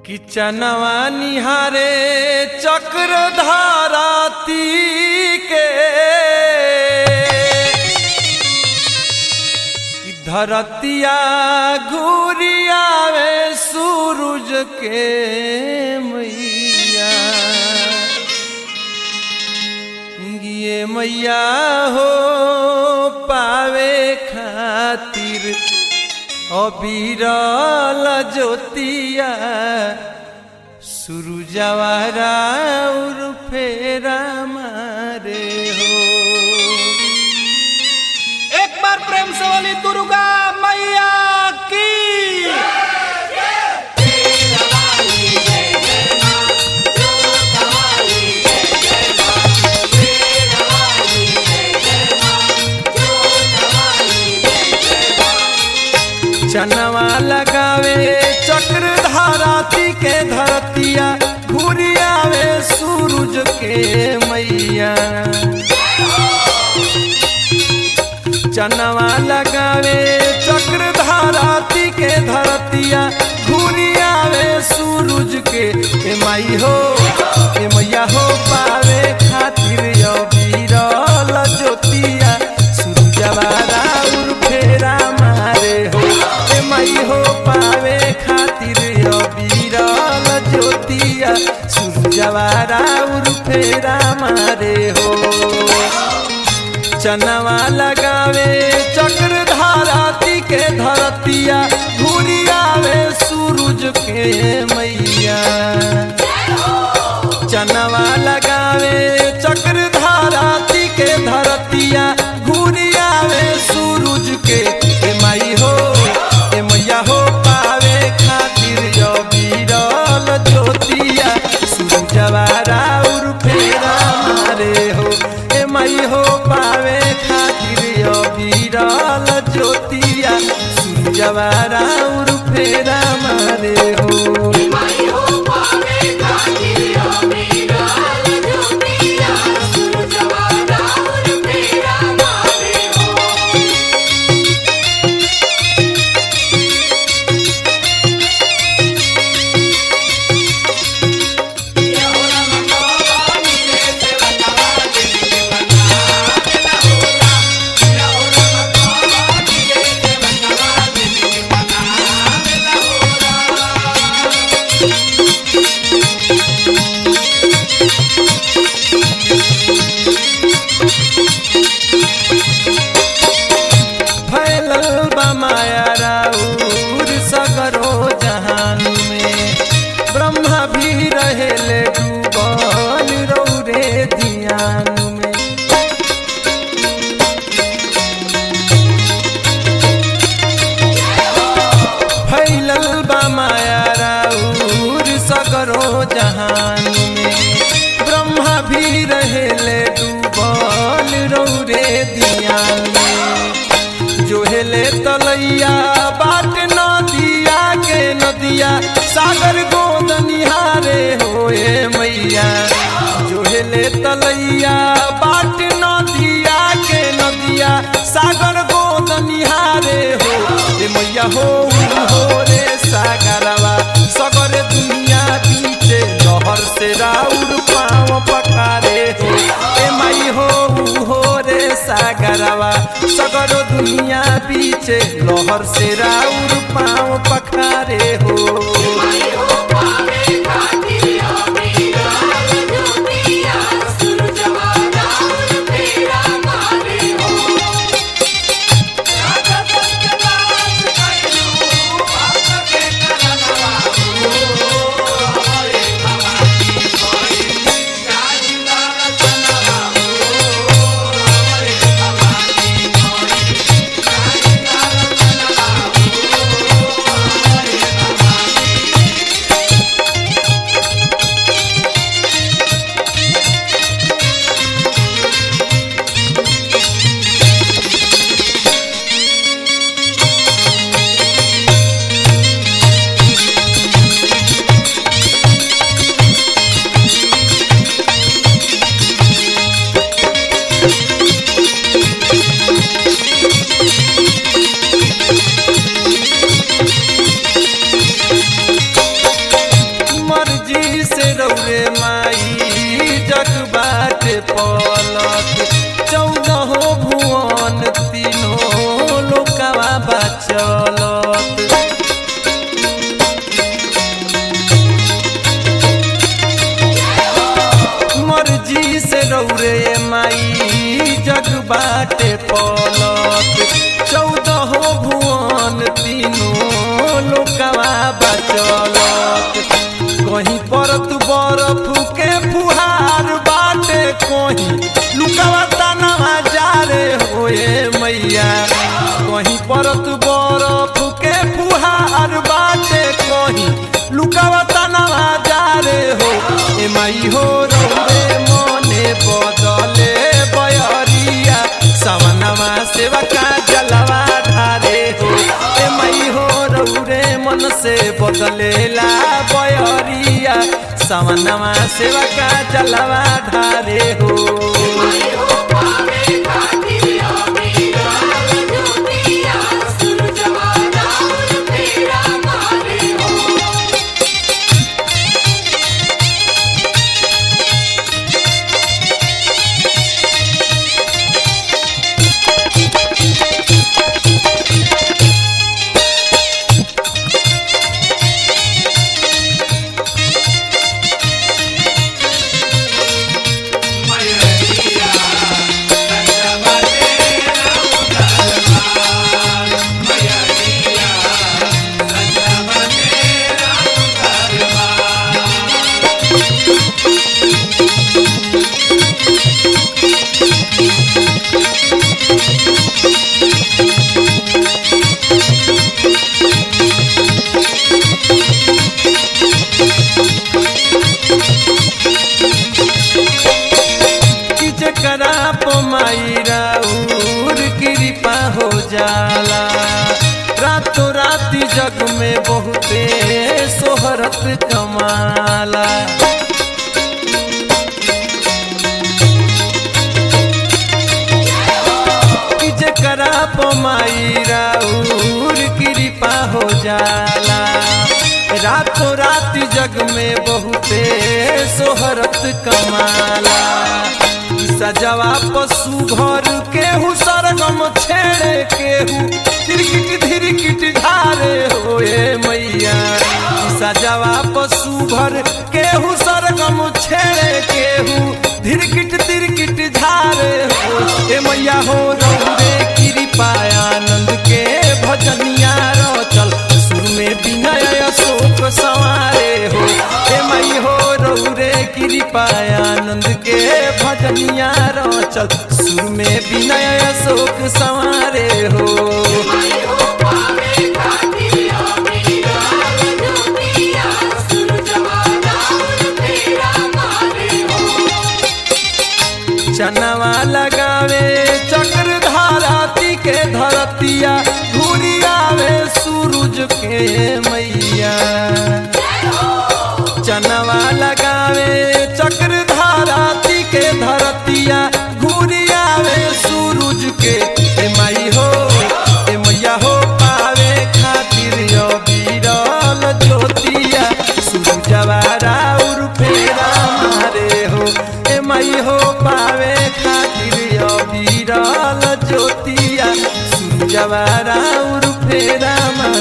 किचनवा निहारे चक्र धाराती के कि धरतिया घूरियावे सूरज के मैया ये मैया हो पावे खातिर अबीरल ज्योतिया सुरुजवारा उर फेरा मारे हो एक बार प्रेम से बोली दुर्गा मैया की चनवा लगावे चक्र धाराती के धरतिया घूरियावे सूरज के मैया चनवा लगावे चक्र धाराती के धरतिया घूरियावे सूरज के ए माई हो ए मैया हो पावे खातिर यो बीरल ज्योतिया सूरजवारा उर फेरा मारे हो ए माई हो पावे खातिर यो बीरल ज्योतिया सूरजवारा उर फेरा मारे हो चनवा लगावे चक्र धाराती के धरतिया घूरियावे सूरज के मैया चनवा लगावे चक्र धाराती के धरतिया घूरियावे सूरज के ए माई हो ए मैया हो पावे खातिर जो बीरल ज्योतिया सूरजवारा उर फेरा मारे हो ए माई हो पावे खातिर यो बीरल ज्योतिया सूरजवारा उर फेरा मारे हो फैलल बा माया राउर सगरो जहान में ब्रह्मा भी रहेले डूबल रौरे ध्यान में फैलल बा माया राउर सगरो जहान में ब्रह्मा भी रहेले डूबल रौरे ध्यान में जो हेले तलैया बाट नदिया के नदिया सागर गोद निहारे होए मैया जो हेले तलैया बाट नदिया के नदिया सागर गोद निहारे हो ए मैया हो हो रे सागरवा सगर दुनिया पीछे लहर से राउर पाँव पकारे हो ए माई हो हो रे सागरवा सगरो दुनिया पीछे लहर से राउर पाँव पखारे हो पलत चौदह भुवन तीनों लोकवा बचलत कहीं परत बरफ के फुहार बाटे कहीं लुकवा तनवा जा रे होए मैया कहीं परत बरफ के फुहार बाटे कहीं लुकवा तनवा जा रे हो ए माई हो रे मने बदले बयरिया सवनवा सेवा का जलवा ढारे हो ए माई हो रौरे मन से बदलेला बयरिया सवनवा सेवा का जलवा ढारे हो कि जकरा पमाईरा उर कृपा हो जाला रातों राति जग में बहुते सोहरत कमाला कि जकरा पमाईरा उर कृपा हो जाला रातों राति जग में बहुते सोहरत कमाला सजवा पशु घर केहू सरगम छेड़े केहू तिरकिट धिरकिट धारे होए मैया सजवा पशु घर केहू सरगम छेड़े केहू धिरकिट तिरकिट धारे हो ए मैया हो रौरे कृपा आनंद के भजनिया रचल सुर में विनय अशोक सवारे हो ए मई हो रौरे कृपा आनंद के भजनिया रचल सुर में विनय अशोक सवारे हो चनवा लगावे चक्र धाराती के धरतिया घुरियावे सूरज के मैया चनवा लगावे चक्र धाराती के धरतिया घुरियावे सूरज के ए माई हो ए मैया हो पावे खातिर यो बीरल ज्योतिया सूरजवा राउर फेरा मारे हो ए माई हो पावे खातिर यो बीरल ज्योतिया सूरजवा राउर फेरा मारे